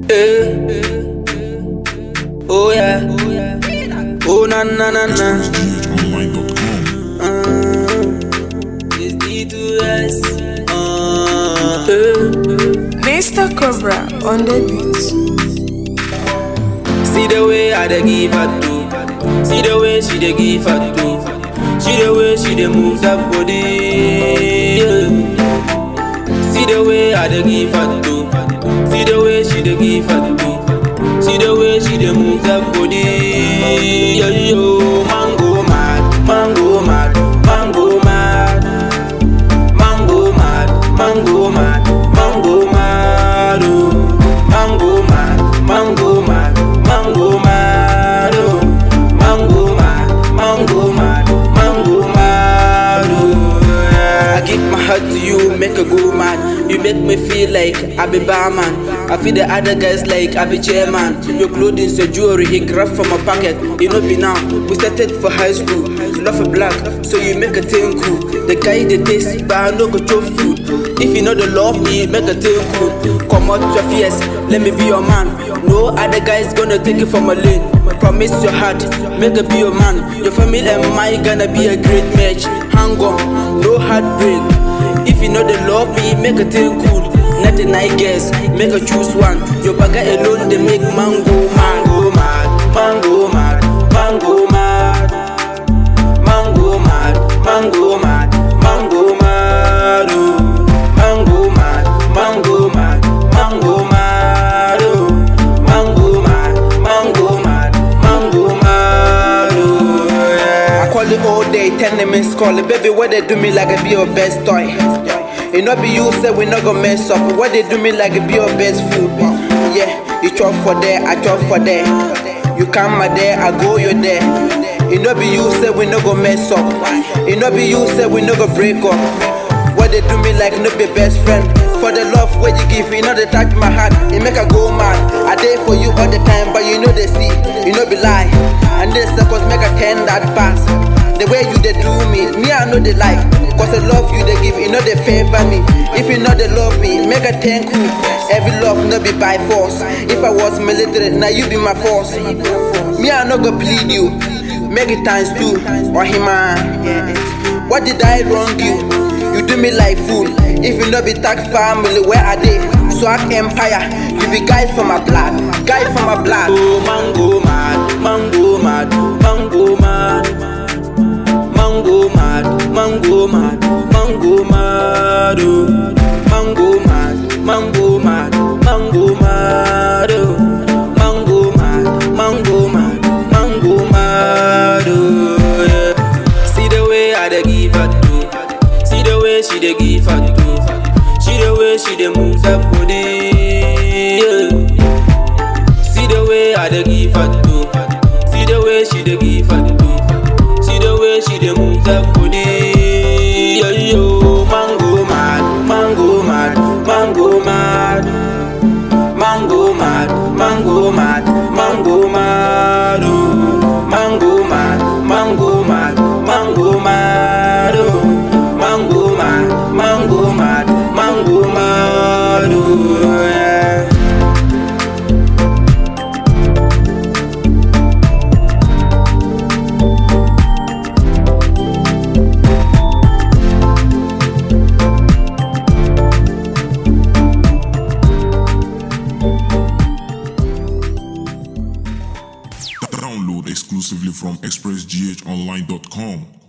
Eh. Oh yeah. Oh na na na na. GHOnline.com. It's D2S. Uh, eh. Mr. Cobra on the beat. See the way I dey give her to. See the way she dey give her to. See the way she dey move that body. yeah. See the way I dey give her to. See the way she dey give her to. See the way she dey move that body. Yo yo, mango mad, mango mad, mango mad, mango mad, mango mad, mango mad, oh. mango mad, mango mad, mango mad, oh. mango mad, mango mad, mango mad. oh, yeah. I give my heart to you, make a go mad. You make me feel like I be barman. I feel the other guys like I be chairman. Your clothing, your jewelry, he grab from my pocket. You know be now. We started for high school. You love a black, so you make a thing cool. The guy they taste, but I no go chop food. If you know the love me, make a thing cool. Come out your fears, let me be your man. No other guys gonna take it from a lane. Promise your heart, make a be your man. Your family and mine gonna be a great match. Hang on, no heartbreak. If you know the love me, make a thing cool. Nothing I guess, make a choose one. Your bagger alone, they make mango, mango mad, mango mad, mango mad, mango mad, mango mad, mango mad, oh. mango mad, mango mad, mango mad, oh. mango mad, mango mad, mango mad, oh, yeah. I call it all day, ten minutes call it, baby. What they do me like I be your best toy. It not be you say we not gonna mess up. What they do me like it be your best food. Yeah, you chop for there, I chop for there. You come my there, I go you there. It not be you say we not gonna mess up. It not be you say we not gonna break up. What they do me like no be best friend. For the love what you give, you know they touch my heart. It make I go mad. I there for you all the time, but you know they see, you know be lie. And this seconds make I turn that fast. The way you they do me, me I know they like. Cause the love you they give, you know they favor me. If you know they love me, make a thank you. Every love no be by force. If I was military, now you be my force. Me I no go plead you. Make it times two. Or him What did I wrong you? You do me like fool. If you know be tag family, where are they? Swag empire. You be guys from my blood. Guys from my blood. Oh mango mad, mango mad, mango mad. Mango mad, mango mad, mango mad, oh. Mango mad, mango mad, mango mad, oh. Mango mad, mango mad, mango mad, oh. Yeah. See the way I dey give her to, see the way she dey give her to, see the way she dey move that body. Yeah. See the way I dey give her to, see the way she dey give her to. See the way she dey move that body. Yo yo, mango mad, mango mad, mango mad, mango mad, mango mad, mango mad, oh. mango mad, mango mad, mango mad, oh. mango mad, mango mad, mango mad, oh, yeah. Download exclusively from expressghonline.com.